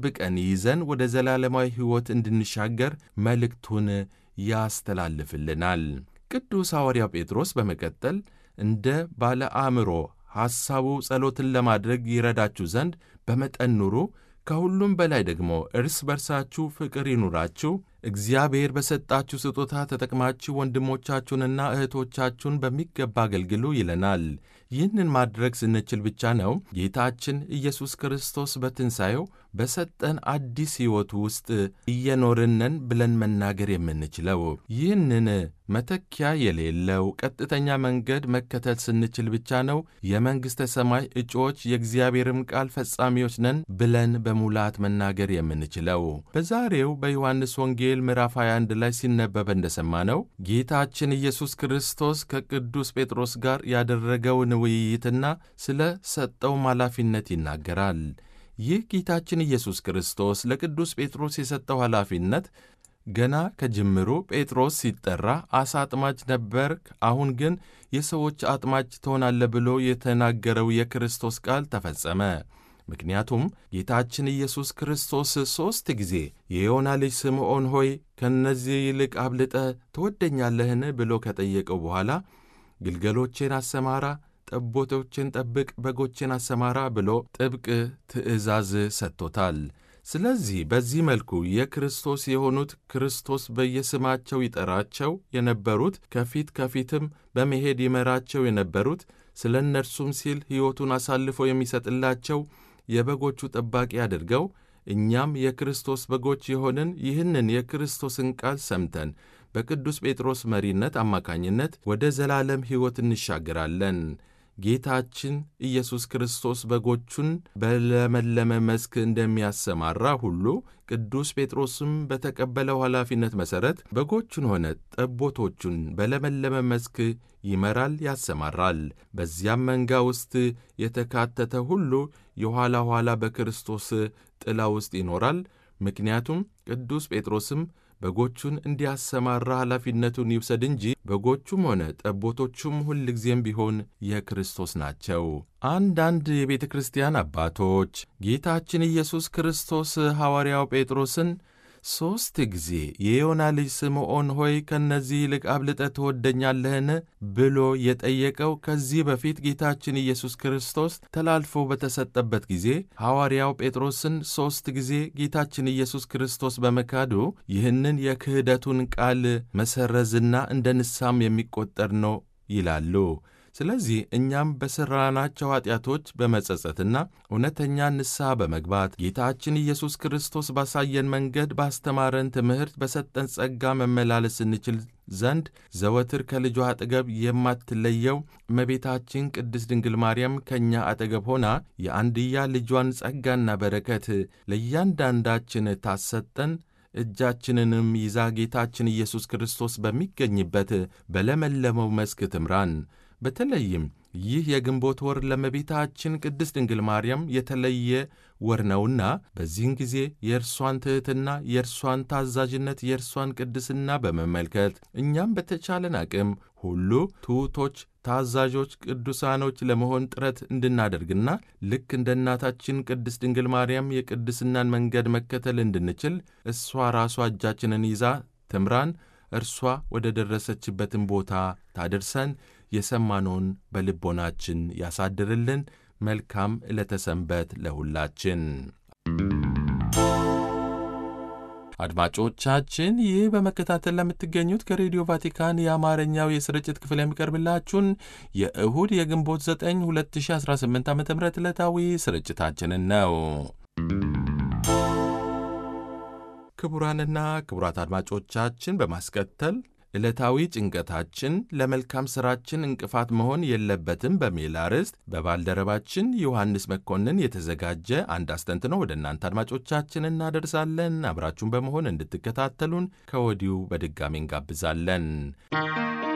አጥብቀን ይዘን ወደ ዘላለማዊ ሕይወት እንድንሻገር መልእክቱን ያስተላልፍልናል። ቅዱስ ሐዋርያው ጴጥሮስ በመቀጠል እንደ ባለ አእምሮ ሐሳቡ ጸሎትን ለማድረግ ይረዳችሁ ዘንድ በመጠን ኑሩ፣ ከሁሉም በላይ ደግሞ እርስ በርሳችሁ ፍቅር ይኑራችሁ፣ እግዚአብሔር በሰጣችሁ ስጦታ ተጠቅማችሁ ወንድሞቻችሁንና እህቶቻችሁን በሚገባ አገልግሉ ይለናል። ይህንን ማድረግ ስንችል ብቻ ነው ጌታችን ኢየሱስ ክርስቶስ በትንሣኤው በሰጠን አዲስ ሕይወት ውስጥ እየኖርነን ብለን መናገር የምንችለው። ይህንን መተኪያ የሌለው ቀጥተኛ መንገድ መከተል ስንችል ብቻ ነው የመንግሥተ ሰማይ እጩዎች የእግዚአብሔርም ቃል ፈጻሚዎች ነን ብለን በሙላት መናገር የምንችለው። በዛሬው በዮሐንስ ወንጌል ምዕራፍ 21 ላይ ሲነበብ እንደሰማነው ጌታችን ኢየሱስ ክርስቶስ ከቅዱስ ጴጥሮስ ጋር ያደረገውን ውይይትና ስለ ሰጠውም ኃላፊነት ይናገራል። ይህ ጌታችን ኢየሱስ ክርስቶስ ለቅዱስ ጴጥሮስ የሰጠው ኃላፊነት ገና ከጅምሩ ጴጥሮስ ሲጠራ አሳ አጥማጅ ነበርክ፣ አሁን ግን የሰዎች አጥማጅ ትሆናለህ ብሎ የተናገረው የክርስቶስ ቃል ተፈጸመ። ምክንያቱም ጌታችን ኢየሱስ ክርስቶስ ሦስት ጊዜ የዮና ልጅ ስምዖን ሆይ ከእነዚህ ይልቅ አብልጠ ትወደኛለህን ብሎ ከጠየቀው በኋላ ግልገሎቼን አሰማራ ጠቦቶችን ጠብቅ፣ በጎችን አሰማራ ብሎ ጥብቅ ትእዛዝ ሰጥቶታል። ስለዚህ በዚህ መልኩ የክርስቶስ የሆኑት ክርስቶስ በየስማቸው ይጠራቸው የነበሩት ከፊት ከፊትም በመሄድ ይመራቸው የነበሩት ስለ እነርሱም ሲል ሕይወቱን አሳልፎ የሚሰጥላቸው የበጎቹ ጠባቂ አድርገው እኛም የክርስቶስ በጎች የሆንን ይህንን የክርስቶስን ቃል ሰምተን በቅዱስ ጴጥሮስ መሪነት አማካኝነት ወደ ዘላለም ሕይወት እንሻገራለን። ጌታችን ኢየሱስ ክርስቶስ በጎቹን በለመለመ መስክ እንደሚያሰማራ ሁሉ ቅዱስ ጴጥሮስም በተቀበለው ኃላፊነት መሠረት በጎቹን ሆነ ጠቦቶቹን በለመለመ መስክ ይመራል፣ ያሰማራል። በዚያም መንጋ ውስጥ የተካተተ ሁሉ የኋላ ኋላ በክርስቶስ ጥላ ውስጥ ይኖራል። ምክንያቱም ቅዱስ ጴጥሮስም በጎቹን እንዲያሰማራ ኃላፊነቱን ይውሰድ እንጂ በጎቹም ሆነ ጠቦቶቹም ሁልጊዜም ቢሆን የክርስቶስ ናቸው። አንዳንድ የቤተ ክርስቲያን አባቶች ጌታችን ኢየሱስ ክርስቶስ ሐዋርያው ጴጥሮስን ሦስት ጊዜ የዮና ልጅ ስምዖን ሆይ ከእነዚህ ይልቅ አብልጠህ ትወደኛለህን ብሎ የጠየቀው ከዚህ በፊት ጌታችን ኢየሱስ ክርስቶስ ተላልፎ በተሰጠበት ጊዜ ሐዋርያው ጴጥሮስን ሦስት ጊዜ ጌታችን ኢየሱስ ክርስቶስ በመካዱ ይህንን የክህደቱን ቃል መሰረዝና እንደ ንሳም የሚቆጠር ነው ይላሉ። ስለዚህ እኛም በሠራናቸው ኃጢአቶች በመጸጸትና እውነተኛ ንስሐ በመግባት ጌታችን ኢየሱስ ክርስቶስ ባሳየን መንገድ ባስተማረን ትምህርት በሰጠን ጸጋ መመላለስ እንችል ዘንድ ዘወትር ከልጇ አጠገብ የማትለየው እመቤታችን ቅድስት ድንግል ማርያም ከእኛ አጠገብ ሆና የአንድያ ልጇን ጸጋና በረከት ለእያንዳንዳችን ታሰጠን እጃችንንም ይዛ ጌታችን ኢየሱስ ክርስቶስ በሚገኝበት በለመለመው መስክ ትምራን። በተለይም ይህ የግንቦት ወር ለእመቤታችን ቅድስት ድንግል ማርያም የተለየ ወር ነውና በዚህን ጊዜ የእርሷን ትሕትና፣ የእርሷን ታዛዥነት፣ የእርሷን ቅድስና በመመልከት እኛም በተቻለን አቅም ሁሉ ትሑቶች፣ ታዛዦች፣ ቅዱሳኖች ለመሆን ጥረት እንድናደርግና ልክ እንደ እናታችን ቅድስት ድንግል ማርያም የቅድስናን መንገድ መከተል እንድንችል እሷ ራሷ እጃችንን ይዛ ትምራን፣ እርሷ ወደ ደረሰችበትን ቦታ ታደርሰን የሰማነውን በልቦናችን ያሳድርልን። መልካም ዕለተ ሰንበት ለሁላችን። አድማጮቻችን ይህ በመከታተል ለምትገኙት ከሬዲዮ ቫቲካን የአማርኛው የስርጭት ክፍል የሚቀርብላችሁን የእሁድ የግንቦት 9 2018 ዓ ም ዕለታዊ ስርጭታችንን ነው። ክቡራንና ክቡራት አድማጮቻችን በማስከተል ዕለታዊ ጭንቀታችን ለመልካም ሥራችን እንቅፋት መሆን የለበትም በሚል አርዕስት በባልደረባችን ዮሐንስ መኮንን የተዘጋጀ አንድ አስተንትኖ ወደ እናንተ አድማጮቻችን እናደርሳለን። አብራችሁን በመሆን እንድትከታተሉን ከወዲሁ በድጋሚ እንጋብዛለን።